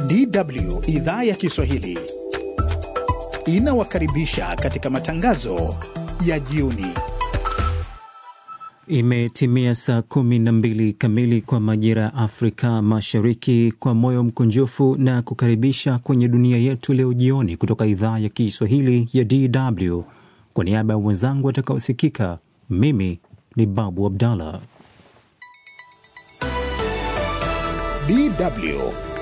DW idhaa ya Kiswahili inawakaribisha katika matangazo ya jioni. Imetimia saa kumi na mbili kamili kwa majira ya Afrika Mashariki. Kwa moyo mkunjufu na kukaribisha kwenye dunia yetu leo jioni, kutoka idhaa ya Kiswahili ya DW. Kwa niaba ya wenzangu watakaosikika, mimi ni Babu Abdallah. DW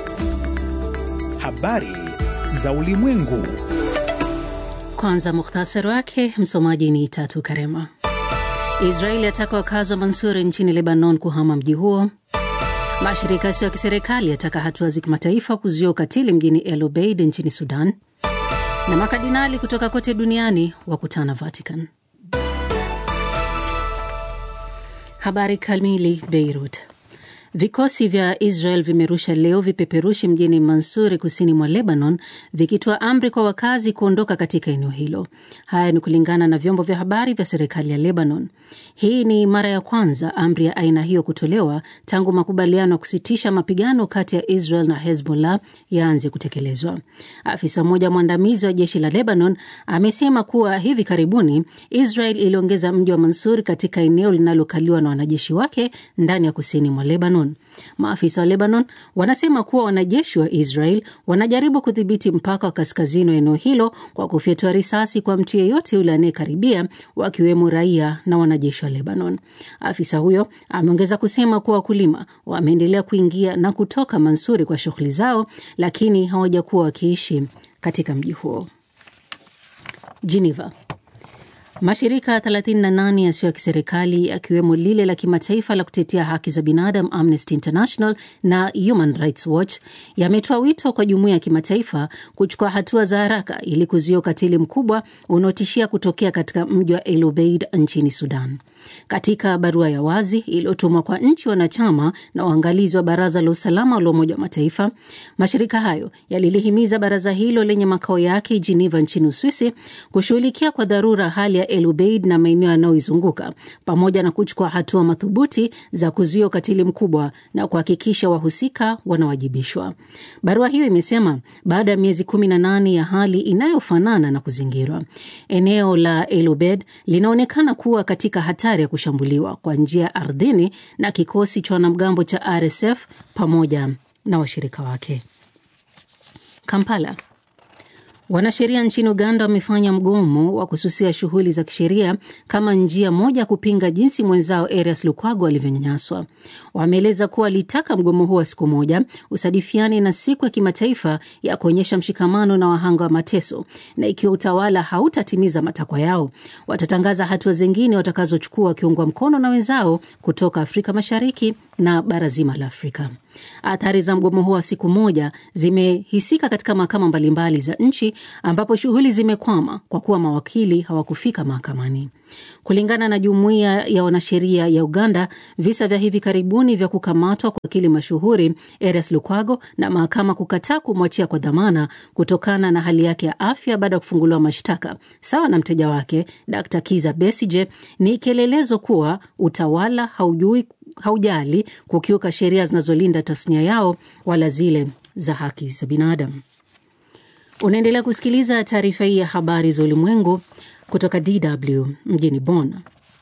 habari za ulimwengu. Kwanza muhtasari wake, msomaji ni Tatu Karema. Israeli yataka wakazi wa Mansuri nchini Lebanon kuhama mji huo. Mashirika yasiyo ya kiserikali yataka hatua za kimataifa kuzuia ukatili mjini El Obeid nchini Sudan. Na makardinali kutoka kote duniani wakutana Vatican. Habari kamili. Beirut. Vikosi vya Israel vimerusha leo vipeperushi mjini Mansuri, kusini mwa Lebanon, vikitoa amri kwa wakazi kuondoka katika eneo hilo. Haya ni kulingana na vyombo vya habari vya serikali ya Lebanon. Hii ni mara ya kwanza amri ya aina hiyo kutolewa tangu makubaliano ya kusitisha mapigano kati ya Israel na Hezbollah yaanze kutekelezwa. Afisa mmoja mwandamizi wa jeshi la Lebanon amesema kuwa hivi karibuni Israel iliongeza mji wa Mansur katika eneo linalokaliwa na wanajeshi wake ndani ya kusini mwa Lebanon. Maafisa wa Lebanon wanasema kuwa wanajeshi wa Israel wanajaribu kudhibiti mpaka wa kaskazini wa eneo hilo kwa kufyatua risasi kwa mtu yeyote yule anayekaribia, wakiwemo raia na wanajeshi wa Lebanon. Afisa huyo ameongeza kusema kuwa wakulima wameendelea kuingia na kutoka Mansuri kwa shughuli zao, lakini hawajakuwa wakiishi katika mji huo. Geneva. Mashirika 38 yasiyo ya kiserikali yakiwemo lile la kimataifa la kutetea haki za binadamu Amnesty International na Human Rights Watch yametoa wito kwa jumuiya ya kimataifa kuchukua hatua za haraka ili kuzuia ukatili mkubwa unaotishia kutokea katika mji wa El Obeid nchini Sudan. Katika barua ya wazi iliyotumwa kwa nchi wanachama na waangalizi wa Baraza la Usalama la Umoja wa Mataifa, mashirika hayo yalilihimiza baraza hilo lenye makao yake Geneva nchini Uswisi kushughulikia kwa dharura hali ya El Obeid na maeneo yanayoizunguka pamoja na kuchukua hatua madhubuti za kuzuia ukatili mkubwa na kuhakikisha wahusika wanawajibishwa. Barua hiyo imesema baada ya miezi 18 ya hali inayofanana na kuzingirwa, eneo la El Obeid linaonekana kuwa katika hatari ya kushambuliwa kwa njia ya ardhini na kikosi cha wanamgambo cha RSF pamoja na washirika wake. Kampala. Wanasheria nchini Uganda wamefanya mgomo wa kususia shughuli za kisheria kama njia moja ya kupinga jinsi mwenzao Erias Lukwago alivyonyanyaswa. Wameeleza kuwa walitaka mgomo huo wa siku moja usadifiane na siku ya kimataifa ya kuonyesha mshikamano na wahanga wa mateso, na ikiwa utawala hautatimiza matakwa yao, watatangaza hatua zingine watakazochukua wakiungwa mkono na wenzao kutoka Afrika Mashariki na bara zima la Afrika. Athari za mgomo huo wa siku moja zimehisika katika mahakama mbalimbali za nchi ambapo shughuli zimekwama kwa kuwa mawakili hawakufika mahakamani. Kulingana na jumuiya ya wanasheria ya Uganda, visa vya hivi karibuni vya kukamatwa kwa wakili mashuhuri Erias Lukwago na mahakama kukataa kumwachia kwa dhamana kutokana na hali yake ya afya baada ya kufunguliwa mashtaka sawa na mteja wake Dr. Kiza Besije ni kielelezo kuwa utawala haujui haujali kukiuka sheria zinazolinda tasnia yao wala zile za haki za binadamu. Unaendelea kusikiliza taarifa hii ya habari za ulimwengu kutoka DW mjini Bonn.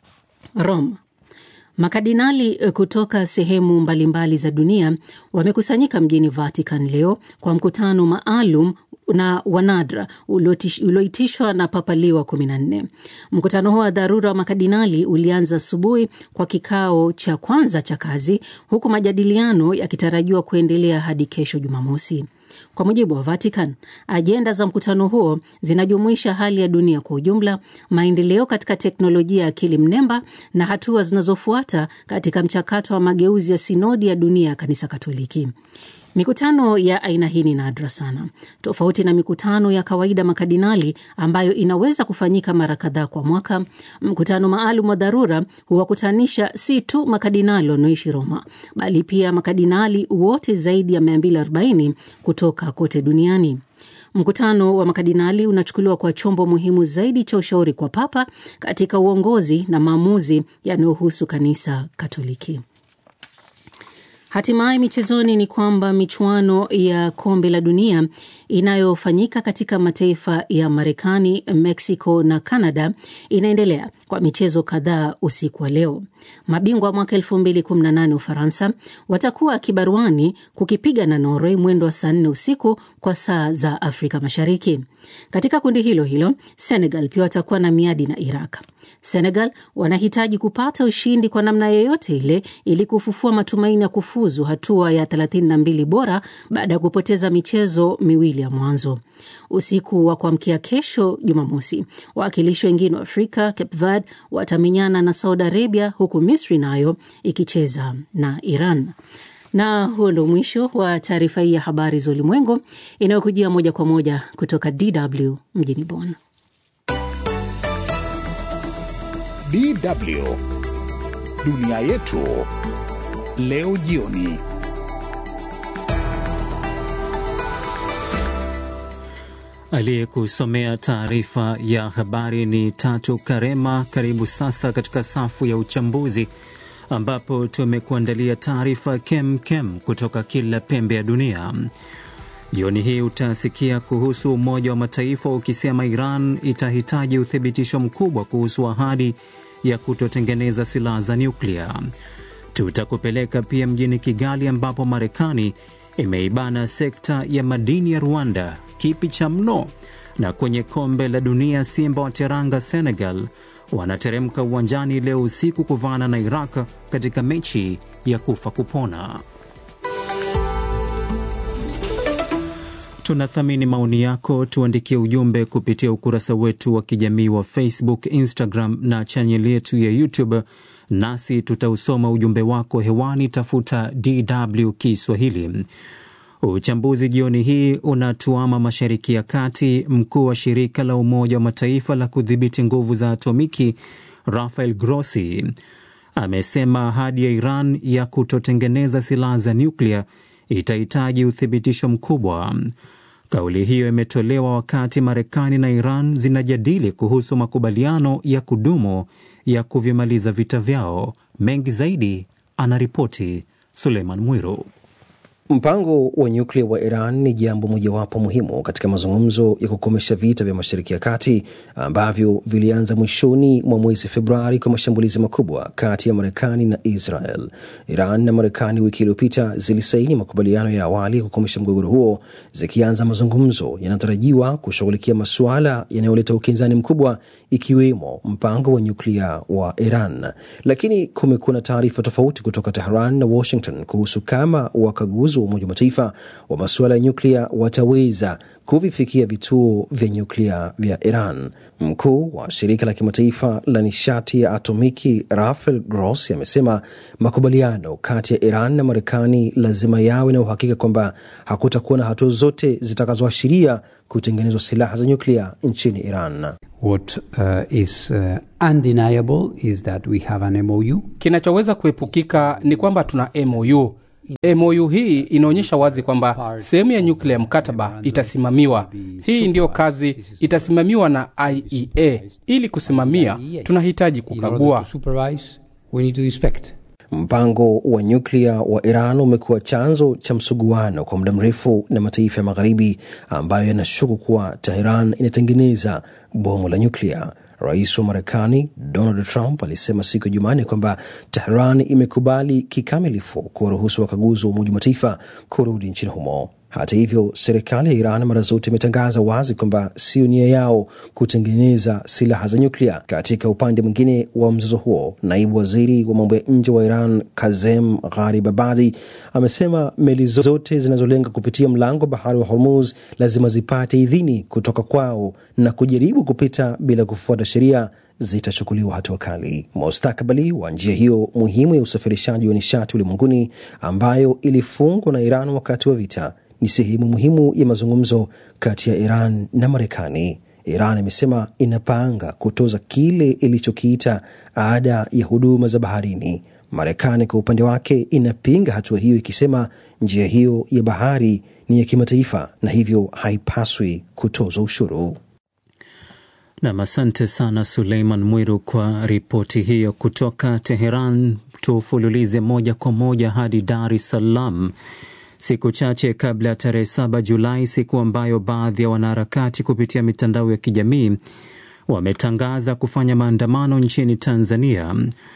Rome. Makardinali kutoka sehemu mbalimbali za dunia wamekusanyika mjini Vatican leo kwa mkutano maalum na wanadra ulioitishwa na Papa Leo wa 14. Mkutano huo wa dharura wa makardinali ulianza asubuhi kwa kikao cha kwanza cha kazi, huku majadiliano yakitarajiwa kuendelea hadi kesho Jumamosi. Kwa mujibu wa Vatican, ajenda za mkutano huo zinajumuisha hali ya dunia kwa ujumla, maendeleo katika teknolojia ya akili mnemba na hatua zinazofuata katika mchakato wa mageuzi ya sinodi ya dunia ya kanisa Katoliki. Mikutano ya aina hii ni nadra sana, tofauti na mikutano ya kawaida makardinali ambayo inaweza kufanyika mara kadhaa kwa mwaka. Mkutano maalum wa dharura huwakutanisha si tu makardinali wanaoishi Roma, bali pia makardinali wote zaidi ya 240 kutoka kote duniani. Mkutano wa makardinali unachukuliwa kwa chombo muhimu zaidi cha ushauri kwa Papa katika uongozi na maamuzi yanayohusu kanisa Katoliki. Hatimaye michezoni ni kwamba michuano ya kombe la dunia inayofanyika katika mataifa ya Marekani, Mexico na Canada inaendelea kwa michezo kadhaa usiku wa leo. Mabingwa mwaka 2018 Ufaransa watakuwa kibaruani kukipiga na Norway mwendo wa saa nne usiku kwa saa za Afrika Mashariki. Katika kundi hilo hilo, Senegal pia watakuwa na miadi na Iraq. Senegal wanahitaji kupata ushindi kwa namna yoyote ile ili kufufua matumaini ya kufuzu hatua ya 32 bora baada ya kupoteza michezo miwili ya mwanzo. Usiku wa kuamkia kesho Jumamosi, wawakilishi wengine wa Afrika, Cape Verde, watamenyana na Saudi Arabia, huku Misri nayo ikicheza na Iran. Na huo ndo mwisho wa taarifa hii ya habari za ulimwengu inayokujia moja kwa moja kutoka DW mjini Bonn. DW dunia yetu leo jioni. Aliyekusomea taarifa ya habari ni Tatu Karema. Karibu sasa katika safu ya uchambuzi, ambapo tumekuandalia taarifa kem kem kutoka kila pembe ya dunia. Jioni hii utasikia kuhusu Umoja wa Mataifa ukisema Iran itahitaji uthibitisho mkubwa kuhusu ahadi ya kutotengeneza silaha za nyuklia. Tutakupeleka pia mjini Kigali ambapo Marekani imeibana sekta ya madini ya Rwanda kipi cha mno. Na kwenye kombe la dunia, Simba wa Teranga Senegal wanateremka uwanjani leo usiku kuvaana na Iraq katika mechi ya kufa kupona. Tunathamini maoni yako, tuandikie ujumbe kupitia ukurasa wetu wa kijamii wa Facebook, Instagram na chaneli yetu ya YouTube, nasi tutausoma ujumbe wako hewani. Tafuta DW Kiswahili. Uchambuzi jioni hii unatuama Mashariki ya Kati. Mkuu wa shirika la Umoja wa Mataifa la kudhibiti nguvu za atomiki Rafael Grossi amesema ahadi ya Iran ya kutotengeneza silaha za nyuklia itahitaji uthibitisho mkubwa. Kauli hiyo imetolewa wakati Marekani na Iran zinajadili kuhusu makubaliano ya kudumu ya kuvimaliza vita vyao. Mengi zaidi anaripoti Suleiman Mwiru. Mpango wa nyuklia wa Iran ni jambo mojawapo muhimu katika mazungumzo ya kukomesha vita vya Mashariki ya Kati ambavyo vilianza mwishoni mwa mwezi Februari kwa mashambulizi makubwa kati ya Marekani na Israel. Iran na Marekani wiki iliyopita zilisaini makubaliano ya awali ya kukomesha mgogoro huo, zikianza mazungumzo yanayotarajiwa kushughulikia masuala yanayoleta ukinzani mkubwa, ikiwemo mpango wa nyuklia wa Iran. Lakini kumekuwa na taarifa tofauti kutoka Tehran na Washington kuhusu kama wakaguzi wa Umoja wa Mataifa wa masuala ya nyuklia wataweza kuvifikia vituo vya nyuklia vya Iran. Mkuu wa shirika la kimataifa la nishati ya atomiki Rafael Grossi amesema makubaliano kati ya Iran na Marekani lazima yawe na uhakika kwamba hakutakuwa na hatua zote zitakazoashiria kutengenezwa silaha za nyuklia nchini Iran. What uh, is uh, undeniable is that we have an MOU. Kinachoweza kuepukika ni kwamba tuna MOU. MOU hii inaonyesha wazi kwamba sehemu ya nyuklia ya mkataba itasimamiwa. Hii ndiyo kazi itasimamiwa na IEA. Ili kusimamia, tunahitaji kukagua. Mpango wa nyuklia wa Iran umekuwa chanzo cha msuguano kwa muda mrefu na mataifa ya Magharibi ambayo yanashuku kuwa Teheran inatengeneza bomu la nyuklia. Rais wa Marekani Donald Trump alisema siku ya Jumanne kwamba Tehran imekubali kikamilifu kuwaruhusu wakaguzi wa Umoja wa Mataifa kurudi nchini humo. Hata hivyo, serikali ya Iran mara zote imetangaza wazi kwamba sio nia yao kutengeneza silaha za nyuklia. Katika upande mwingine wa mzozo huo, naibu waziri wa mambo ya nje wa Iran Kazem Gharibabadi amesema meli zote zinazolenga kupitia mlango bahari wa Hormuz lazima zipate idhini kutoka kwao na kujaribu kupita bila kufuata sheria zitachukuliwa hatua kali. Mustakabali wa njia hiyo muhimu ya usafirishaji wa nishati ulimwenguni ambayo ilifungwa na Iran wakati wa vita ni sehemu muhimu ya mazungumzo kati ya Iran na Marekani. Iran imesema inapanga kutoza kile ilichokiita ada ya huduma za baharini. Marekani kwa upande wake inapinga hatua hiyo, ikisema njia hiyo ya bahari ni ya kimataifa na hivyo haipaswi kutozwa ushuru. Nam, asante sana Suleiman Mwiru kwa ripoti hiyo kutoka Teheran. Tufululize moja kwa moja hadi Dar es Salaam, siku chache kabla ya tarehe 7 Julai, siku ambayo baadhi ya wanaharakati kupitia mitandao ya kijamii wametangaza kufanya maandamano nchini Tanzania.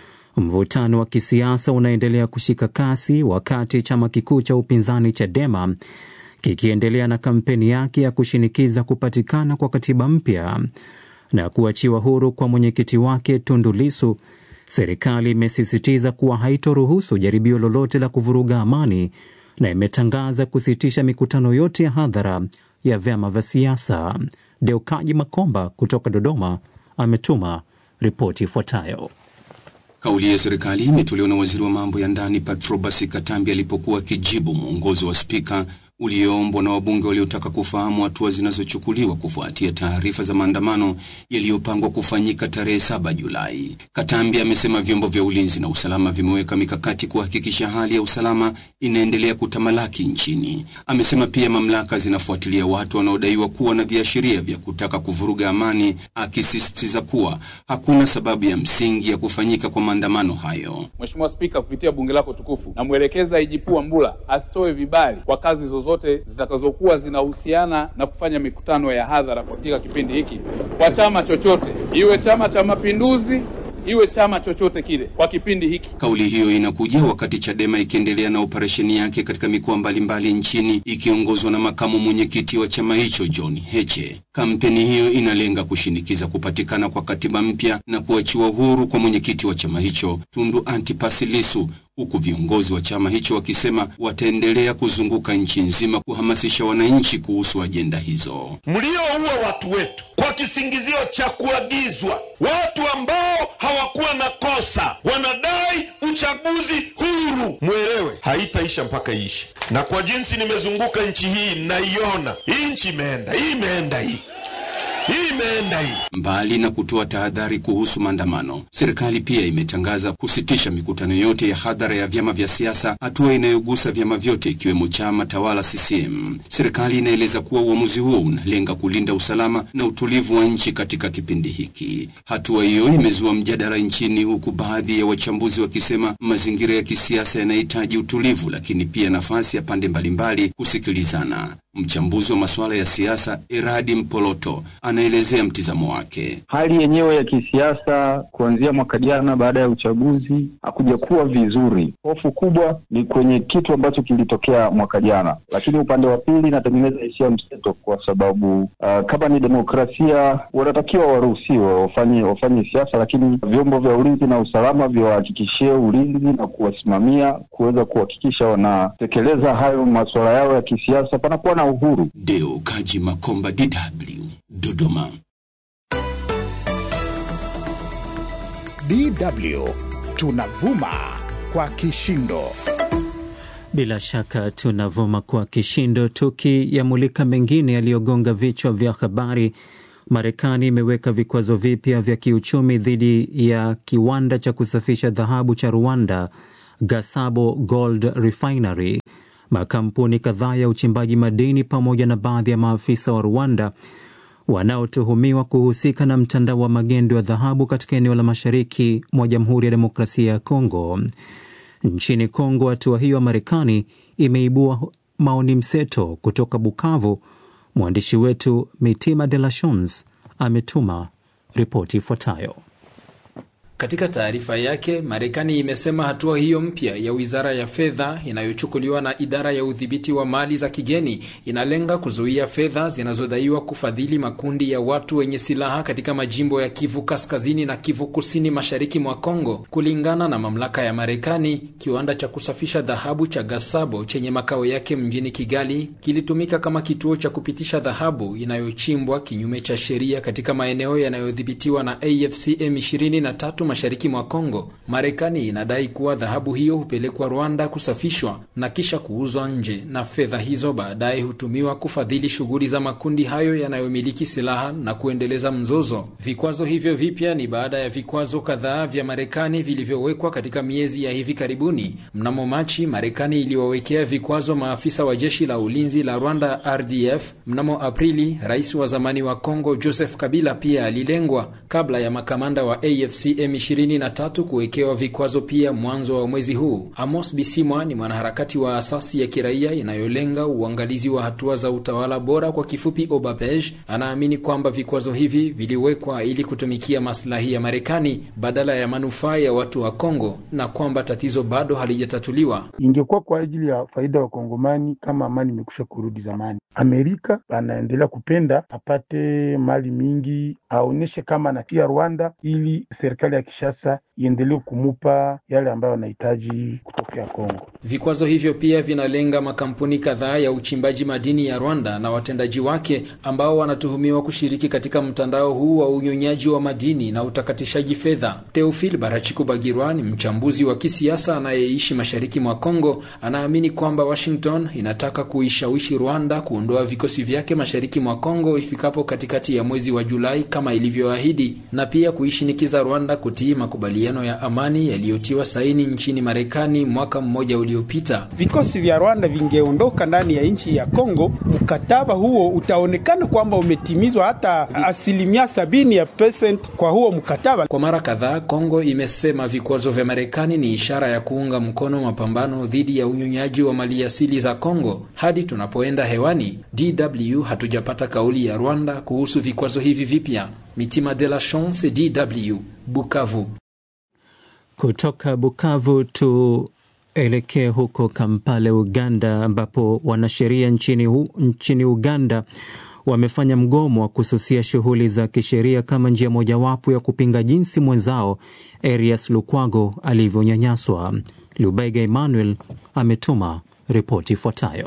Mvutano wa kisiasa unaendelea kushika kasi wakati chama kikuu cha upinzani Chadema kikiendelea na kampeni yake ya kushinikiza kupatikana kwa katiba mpya na kuachiwa huru kwa mwenyekiti wake Tundu Lissu. Serikali imesisitiza kuwa haitoruhusu jaribio lolote la kuvuruga amani na imetangaza kusitisha mikutano yote ya hadhara ya vyama vya siasa. Deukaji Makomba kutoka Dodoma ametuma ripoti ifuatayo. Kauli ya serikali imetolewa na waziri wa mambo ya ndani Patrobas Katambi alipokuwa akijibu mwongozo wa spika ulioombwa na wabunge waliotaka kufahamu hatua zinazochukuliwa kufuatia taarifa za maandamano yaliyopangwa kufanyika tarehe 7 Julai. Katambi amesema vyombo vya ulinzi na usalama vimeweka mikakati kuhakikisha hali ya usalama inaendelea kutamalaki nchini. Amesema pia mamlaka zinafuatilia watu wanaodaiwa kuwa na viashiria vya kutaka kuvuruga amani, akisisitiza kuwa hakuna sababu ya msingi ya kufanyika kwa maandamano hayo. Mheshimiwa Spika, kupitia bunge lako tukufu, namwelekeza IGP Wambura asitoe vibali kwa kazi zozote zitakazokuwa zinahusiana na kufanya mikutano ya hadhara katika kipindi hiki kwa chama chochote, iwe Chama cha Mapinduzi, iwe chama chochote kile kwa kipindi hiki. Kauli hiyo inakuja wakati Chadema ikiendelea na operesheni yake katika mikoa mbalimbali nchini ikiongozwa na makamu mwenyekiti wa chama hicho John Heche. Kampeni hiyo inalenga kushinikiza kupatikana kwa katiba mpya na kuachiwa huru kwa mwenyekiti wa chama hicho Tundu Antipas Lissu huku viongozi wa chama hicho wakisema wataendelea kuzunguka nchi nzima kuhamasisha wananchi kuhusu ajenda hizo. Mlioua watu wetu kwa kisingizio cha kuagizwa, watu ambao hawakuwa na kosa, wanadai uchaguzi huru. Mwelewe haitaisha mpaka iishe, na kwa jinsi nimezunguka nchi hii naiona hii nchi imeenda, hii imeenda, hii hii imeenda hii. Mbali na kutoa tahadhari kuhusu maandamano, serikali pia imetangaza kusitisha mikutano yote ya hadhara ya vyama vya siasa, hatua inayogusa vyama vyote ikiwemo chama tawala CCM. Serikali inaeleza kuwa uamuzi huo unalenga kulinda usalama na utulivu wa nchi katika kipindi hiki. Hatua hiyo imezua mjadala nchini, huku baadhi ya wachambuzi wakisema mazingira ya kisiasa yanahitaji utulivu, lakini pia nafasi ya pande mbalimbali kusikilizana. Mchambuzi wa masuala ya siasa Eradi Mpoloto anaelezea mtizamo wake. Hali yenyewe ya kisiasa kuanzia mwaka jana baada ya uchaguzi hakuja kuwa vizuri. Hofu kubwa ni kwenye kitu ambacho kilitokea mwaka jana, lakini upande wa pili inatengeneza hisia mseto, kwa sababu uh, kama ni demokrasia wanatakiwa waruhusiwe wafanye wafanye siasa, lakini vyombo vya ulinzi na usalama viwahakikishie ulinzi na kuwasimamia kuweza kuhakikisha wanatekeleza hayo masuala yao ya kisiasa, panakuwa na uhuru. Deo Kaji Makomba, DW, Dodoma. DW tunavuma kwa kishindo. Bila shaka tunavuma kwa kishindo, tukiyamulika mengine yaliyogonga vichwa vya habari. Marekani imeweka vikwazo vipya vya kiuchumi dhidi ya kiwanda cha kusafisha dhahabu cha Rwanda, Gasabo Gold Refinery. Makampuni kadhaa ya uchimbaji madini pamoja na baadhi ya maafisa wa Rwanda wanaotuhumiwa kuhusika na mtandao wa magendo ya dhahabu katika eneo la mashariki mwa Jamhuri ya Demokrasia ya Kongo. Nchini Kongo, hatua hiyo ya Marekani imeibua maoni mseto. Kutoka Bukavu, mwandishi wetu Mitima De La Shons ametuma ripoti ifuatayo. Katika taarifa yake, Marekani imesema hatua hiyo mpya ya wizara ya fedha inayochukuliwa na idara ya udhibiti wa mali za kigeni inalenga kuzuia fedha zinazodaiwa kufadhili makundi ya watu wenye silaha katika majimbo ya Kivu Kaskazini na Kivu Kusini mashariki mwa Kongo. Kulingana na mamlaka ya Marekani, kiwanda cha kusafisha dhahabu cha Gasabo chenye makao yake mjini Kigali kilitumika kama kituo cha kupitisha dhahabu inayochimbwa kinyume cha sheria katika maeneo yanayodhibitiwa na AFC M23 mashariki mwa Kongo. Marekani inadai kuwa dhahabu hiyo hupelekwa Rwanda kusafishwa na kisha kuuzwa nje, na fedha hizo baadaye hutumiwa kufadhili shughuli za makundi hayo yanayomiliki silaha na kuendeleza mzozo. Vikwazo hivyo vipya ni baada ya vikwazo kadhaa vya Marekani vilivyowekwa katika miezi ya hivi karibuni. Mnamo Machi, Marekani iliwawekea vikwazo maafisa wa jeshi la ulinzi la Rwanda RDF. Mnamo Aprili, rais wa zamani wa Kongo Joseph Kabila pia alilengwa kabla ya makamanda wa AFC M23 kuwekewa vikwazo pia mwanzo wa mwezi huu. Amos Bisimwa ni mwanaharakati wa asasi ya kiraia inayolenga uangalizi wa hatua za utawala bora, kwa kifupi OBAPEJ. Anaamini kwamba vikwazo hivi viliwekwa ili kutumikia maslahi ya Marekani badala ya manufaa ya watu wa Kongo na kwamba tatizo bado halijatatuliwa. Ingekuwa kwa ajili ya faida ya Wakongomani kama amani imekusha kurudi zamani. Amerika anaendelea kupenda apate mali mingi, aonyeshe kama anatia Rwanda ili serikali ya Kishasa iendelee kumupa yale ambayo anahitaji kutokea Kongo. Vikwazo hivyo pia vinalenga makampuni kadhaa ya uchimbaji madini ya Rwanda na watendaji wake ambao wanatuhumiwa kushiriki katika mtandao huu wa unyonyaji wa madini na utakatishaji fedha. Teofil Barachikubagirwa ni mchambuzi wa kisiasa anayeishi mashariki mwa Kongo. Anaamini kwamba Washington inataka kuishawishi Rwanda kuondoa vikosi vyake mashariki mwa Kongo ifikapo katikati ya mwezi wa Julai kama ilivyoahidi, na pia kuishinikiza Rwanda kutii makubaliano ya amani yaliyotiwa saini nchini Marekani mwaka mmoja uliopita. Vikosi vya Rwanda vingeondoka ndani ya nchi ya Kongo, mkataba huo utaonekana kwamba umetimizwa hata asilimia sabini ya percent kwa huo mkataba. Kwa mara kadhaa, Kongo imesema vikwazo vya Marekani ni ishara ya kuunga mkono mapambano dhidi ya unyonyaji wa maliasili za Kongo. Hadi tunapoenda hewani, DW hatujapata kauli ya Rwanda kuhusu vikwazo hivi vipya. Mitima de la Chance, DW, Bukavu. Kutoka Bukavu tuelekee huko Kampala, Uganda, ambapo wanasheria nchini, hu, nchini Uganda wamefanya mgomo wa kususia shughuli za kisheria kama njia mojawapo ya kupinga jinsi mwenzao Erias Lukwago alivyonyanyaswa. Lubega Emmanuel ametuma ripoti ifuatayo.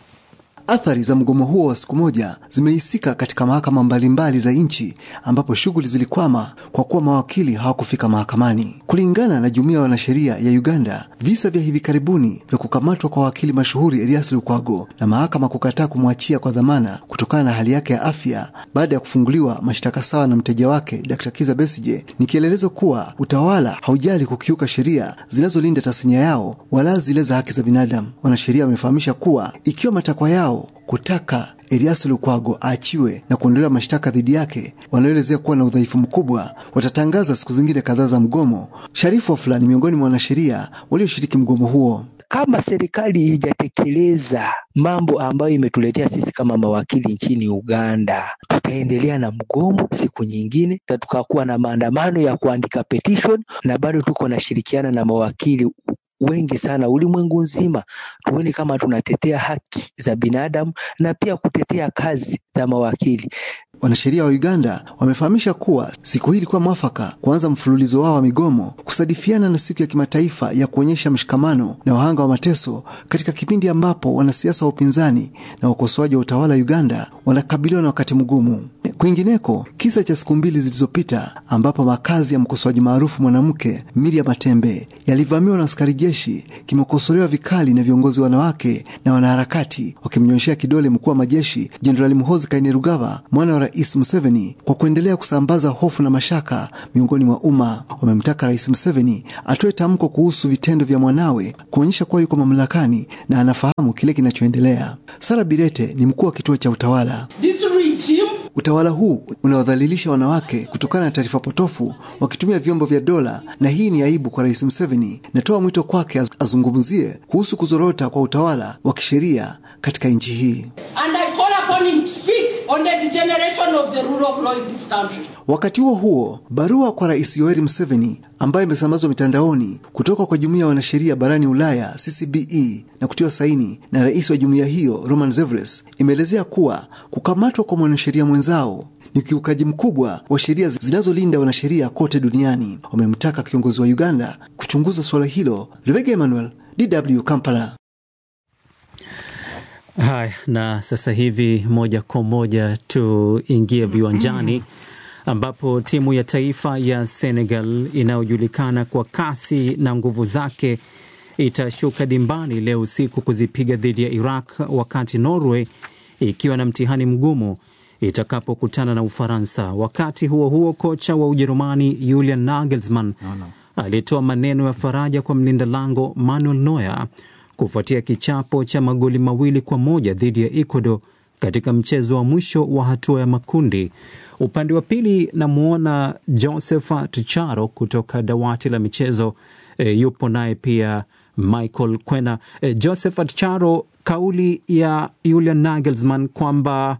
Athari za mgomo huo wa siku moja zimehisika katika mahakama mbalimbali za nchi ambapo shughuli zilikwama kwa kuwa mawakili hawakufika mahakamani. Kulingana na jumuiya ya wanasheria ya Uganda, visa vya hivi karibuni vya kukamatwa kwa wakili mashuhuri Elias Lukwago na mahakama kukataa kumwachia kwa dhamana kutokana na hali yake ya afya baada ya kufunguliwa mashtaka sawa na mteja wake Dr. Kiza Besije ni kielelezo kuwa utawala haujali kukiuka sheria zinazolinda tasnia yao wala zile za haki za binadamu. Wanasheria wamefahamisha kuwa ikiwa matakwa yao kutaka Elias Lukwago aachiwe na kuondolewa mashtaka dhidi yake wanaoelezea kuwa na udhaifu mkubwa, watatangaza siku zingine kadhaa za mgomo. Sharifu wa fulani miongoni mwa wanasheria walioshiriki mgomo huo kama serikali ijatekeleza mambo ambayo imetuletea sisi kama mawakili nchini Uganda, tutaendelea na mgomo siku nyingine, na tukakuwa na maandamano ya kuandika petition, na bado tuko nashirikiana na mawakili wengi sana ulimwengu nzima, tuone kama tunatetea haki za binadamu na pia kutetea kazi za mawakili. Wanasheria wa Uganda wamefahamisha kuwa siku hii ilikuwa mwafaka kuanza mfululizo wao wa migomo kusadifiana na siku ya kimataifa ya kuonyesha mshikamano na wahanga wa mateso katika kipindi ambapo wanasiasa wa upinzani na wakosoaji wa utawala wa Uganda wanakabiliwa na wakati mgumu. Kwingineko, kisa cha siku mbili zilizopita ambapo makazi ya mkosoaji maarufu mwanamke Miriam Matembe yalivamiwa na askari jeshi kimekosolewa vikali na viongozi wanawake na wanaharakati wakimnyoshea kidole mkuu wa majeshi Jenerali Muhoozi Kainerugaba, mwana wa Rais Museveni, kwa kuendelea kusambaza hofu na mashaka miongoni mwa umma. Wamemtaka Rais Museveni atoe tamko kuhusu vitendo vya mwanawe kuonyesha kuwa yuko mamlakani na anafahamu kile kinachoendelea. Sara Birete ni mkuu wa kituo cha utawala Utawala huu unawadhalilisha wanawake kutokana na taarifa potofu wakitumia vyombo vya dola, na hii ni aibu kwa Rais Museveni. Natoa mwito kwake azungumzie kuhusu kuzorota kwa utawala wa kisheria katika nchi hii. Wakati huo huo, barua kwa Rais Yoweri Museveni ambayo imesambazwa mitandaoni kutoka kwa jumuiya ya wanasheria barani Ulaya CCBE na kutiwa saini na rais wa jumuiya hiyo Roman Zevres imeelezea kuwa kukamatwa kwa mwanasheria mwenzao ni ukiukaji mkubwa wa sheria zinazolinda wanasheria kote duniani. Wamemtaka kiongozi wa Uganda kuchunguza suala hilo. Lubega Emmanuel, DW Kampala. Haya, na sasa hivi moja kwa moja tuingie viwanjani ambapo timu ya taifa ya Senegal inayojulikana kwa kasi na nguvu zake itashuka dimbani leo usiku kuzipiga dhidi ya Iraq, wakati Norway ikiwa na mtihani mgumu itakapokutana na Ufaransa. Wakati huo huo, kocha wa Ujerumani Julian Nagelsmann alitoa maneno ya faraja kwa mlinda lango Manuel Neuer kufuatia kichapo cha magoli mawili kwa moja dhidi ya Ecuador katika mchezo wa mwisho wa hatua ya makundi. Upande wa pili namwona Josephat Charo kutoka dawati la michezo e, yupo naye pia Michael Kwena. E, Josephat Charo, kauli ya Julian Nagelsmann kwamba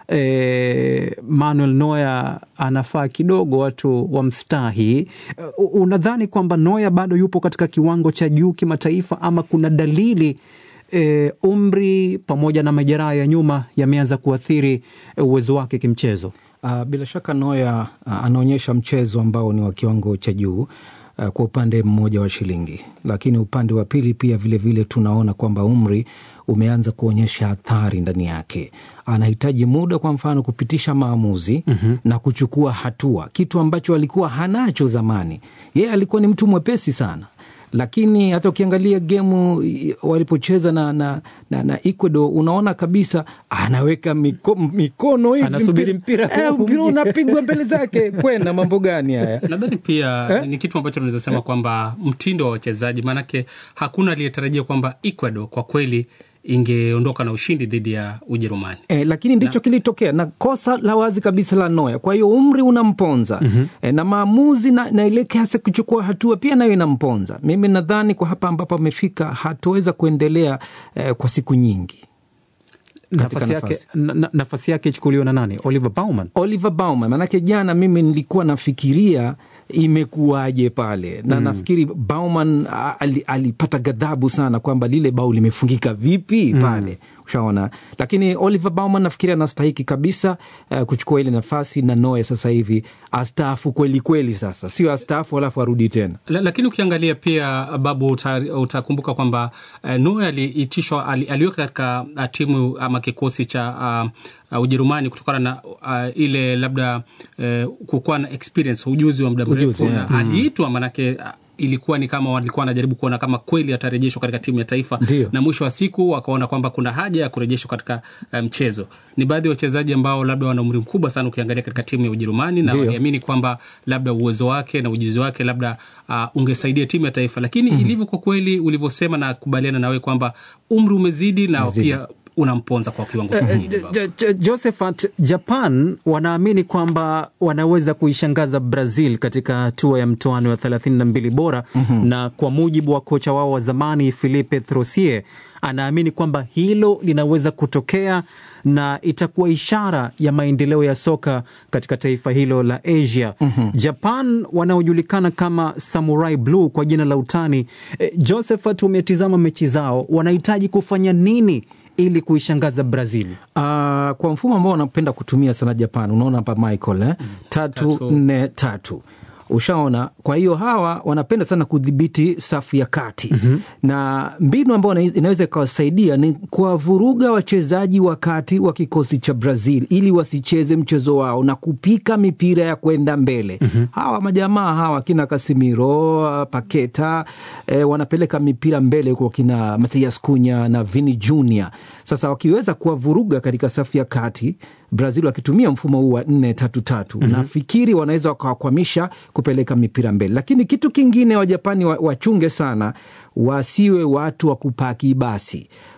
e, Manuel Neuer anafaa kidogo watu wamstahi. Uh, unadhani kwamba Neuer bado yupo katika kiwango cha juu kimataifa ama kuna dalili e, umri pamoja na majeraha ya nyuma yameanza kuathiri uwezo wake kimchezo? Uh, bila shaka Neuer uh, anaonyesha mchezo ambao ni wa kiwango cha juu uh, kwa upande mmoja wa shilingi, lakini upande wa pili pia vilevile vile tunaona kwamba umri umeanza kuonyesha athari ndani yake. Anahitaji muda, kwa mfano, kupitisha maamuzi mm-hmm. na kuchukua hatua, kitu ambacho alikuwa hanacho zamani. Yeye alikuwa ni mtu mwepesi sana lakini hata ukiangalia gemu walipocheza na, na, na, na Ecuador unaona kabisa anaweka miko, mikono hivi anasubiri mpira eh, mpira unapigwa mbele zake kwenda mambo gani haya? Nadhani pia eh? ni kitu ambacho tunaweza sema eh? kwamba mtindo wa wachezaji, maanake hakuna aliyetarajia kwamba Ecuador kwa kweli ingeondoka na ushindi dhidi ya Ujerumani. E, lakini ndicho na kilitokea na kosa la wazi kabisa la Noya. Kwa hiyo umri unamponza mm-hmm. E, na maamuzi na, na ile kiasi kuchukua hatua pia nayo inamponza. Mimi nadhani kwa hapa ambapo amefika hataweza kuendelea eh, kwa siku nyingi. Nafasi yake, na, nafasi yake ichukuliwa na nani? Oliver Baumann. Oliver Baumann, manake jana mimi nilikuwa nafikiria imekuwaje pale na mm. nafikiri Bauman alipata ghadhabu sana kwamba lile bao limefungika vipi mm. pale ushaona, lakini Oliver Bauman nafikiri anastahiki kabisa uh, kuchukua ile nafasi na Noe sasa hivi astaafu kweli kweli, sasa sio astaafu alafu arudi tena. La, lakini ukiangalia pia Babu uta, utakumbuka kwamba uh, Noe aliitishwa ali, aliweka katika uh, timu ama kikosi cha uh, uh, Ujerumani kutokana na uh, ile labda uh, kukuwa na experience ujuzi wa muda mrefu yeah. na aliitwa manake uh, ilikuwa ni kama walikuwa wanajaribu kuona kama kweli atarejeshwa katika timu ya taifa Ndiyo. na mwisho wa siku wakaona kwamba kuna haja ya kurejeshwa katika mchezo. Um, ni baadhi ya wachezaji ambao labda wana umri mkubwa sana ukiangalia katika timu ya Ujerumani na waliamini kwamba labda uwezo wake na ujuzi wake labda uh, ungesaidia timu ya taifa, lakini mm. ilivyo kwa kweli ulivyosema, na kubaliana nawe kwamba umri umezidi na Mzidi. pia unamponza kwa kiwango kikubwa. Josephat, Japan wanaamini kwamba wanaweza kuishangaza Brazil katika hatua ya mtoano ya 32 bora mm-hmm. na kwa mujibu wa kocha wao wa zamani Filipe Throsie anaamini kwamba hilo linaweza kutokea na itakuwa ishara ya maendeleo ya soka katika taifa hilo la Asia. mm-hmm. Japan wanaojulikana kama Samurai Blue kwa jina la utani. E, Josephat, umetizama mechi zao, wanahitaji kufanya nini ili kuishangaza Brazil? Uh, kwa mfumo ambao wanapenda kutumia sana Japan, unaona hapa Michael eh? mm. tatu, tatu nne tatu ushaona. Kwa hiyo hawa wanapenda sana kudhibiti safu ya kati mm-hmm. na mbinu ambayo inaweza ikawasaidia ni kuwavuruga wachezaji wa kati wa kikosi cha Brazil ili wasicheze mchezo wao na kupika mipira ya kwenda mbele mm-hmm. hawa majamaa hawa kina Casemiro, Paketa eh, wanapeleka mipira mbele huko kina Mathias Cunha na Vini Junior. Sasa wakiweza kuwavuruga katika safu ya kati Brazil wakitumia mfumo huu wa nne tatu tatu mm-hmm. nafikiri wanaweza wakawakwamisha kupeleka mipira mbele, lakini kitu kingine Wajapani wachunge sana, wasiwe watu wa kupaki basi